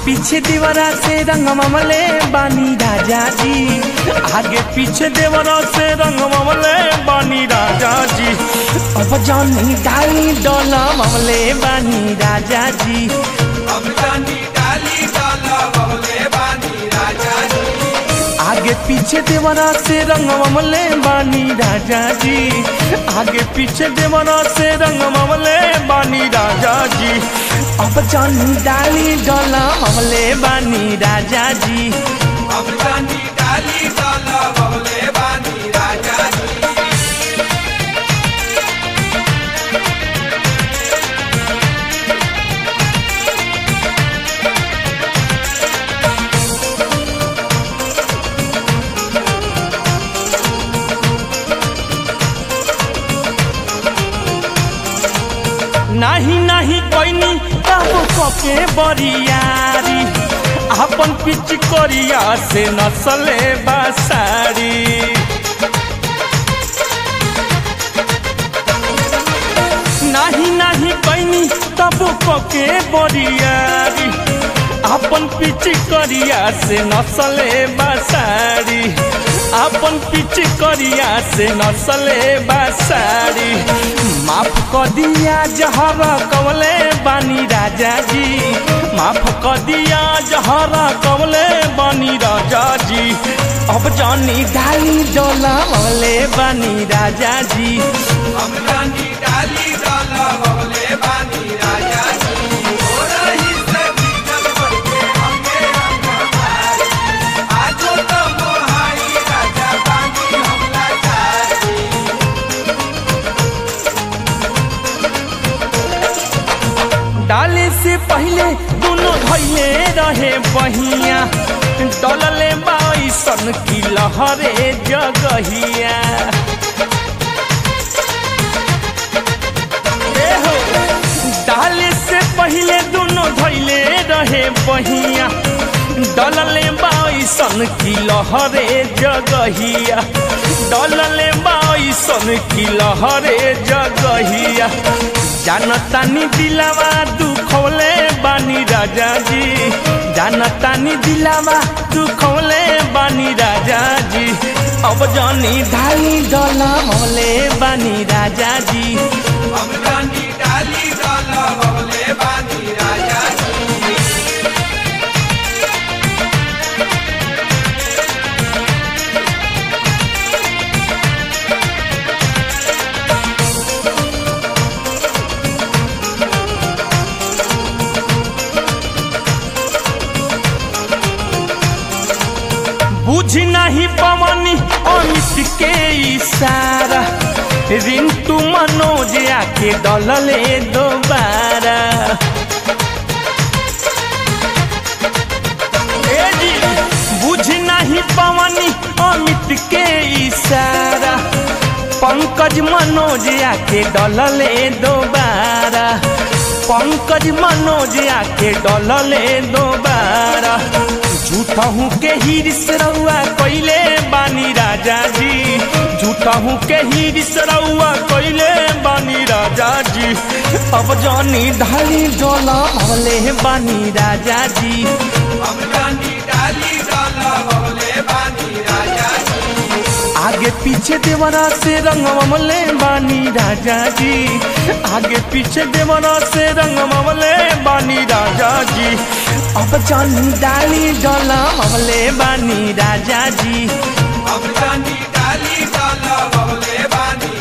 पीछे दीवारा से रंग ममले बानी राजा जी आगे पीछे देवरा से रंग ममले बानी राजा जी अब जानी डाली डोला ममले बानी राजा जी अब जानी डाली डाला बबले बानी राजा जी आगे पीछे देवरा से रंग ममले बानी राजा जी आगे पीछे देवरा से रंग ममले बानी राजा जी अब जानी डाली डोला ममले बानी राजा जी अब जानी डाली डाला बबले बानी राजा जी नाही नाही कोइनी काबू कके बरियारी अपन पिच करिया से नसले बासारी नाही नाही कोइनी काबू कके बरियारी अपन पिच करिया से नसले बासारी अपन पिच करिया से नसले बासारी माफ कर दिया जहरा कवले बानी राजा जी माफ कर दिया जहरा कवले बानी राजा जी अब जानी डाली डोला मले बानी राजा जी अब जानी डाली डाला बबले बानी राजा जी हो रही से भीतर बढ़ के हमके रंग मारी आजो तो मोहाई राजा बानी हमला चारी डाले से पहले दोनों धैले रहे बहिया डलले बाईसन की लहरे जगहिया ए हो, डाले से पहले दोनों धैले रहे बहिया डलले बाईसन की लहरे जगहिया डलले बाईसन की लहरे जगहिया जानतानी दिलावा दुखौले बानी राजा जी जानतानी दिलावा दुखौले बानी राजा जी अब जानी ढाई डला मोले बानी राजा जी अब जानी डाली डाला बबले बानी राजा जी बुझ नहीं पवनी अमित के इशारा रिंटू मनोज आके डलले दोबारा ए जी, बुझ नहीं पवनी अमित के इशारा पंकज मनोज आके डलले दोबारा पंकज मनोज आके डलले दोबारा झूठा हूँ के हिरिस रउआ कैले बानी राजा जी झूठा हूँ के हिरिस रउआ कैले बानी राजा जी अब जानी ढाली डोला भले बानी राजा जी अब जानी डाली डाला बबले बानी राजा जी आगे पीछे देवरा से रंग ममले बानी राजा जी आगे पीछे देवरा से रंग ममले बानी राजा जी अब जानी डाली डोला ममले बानी राजा जी अब जानी डाली डाला बबले बानी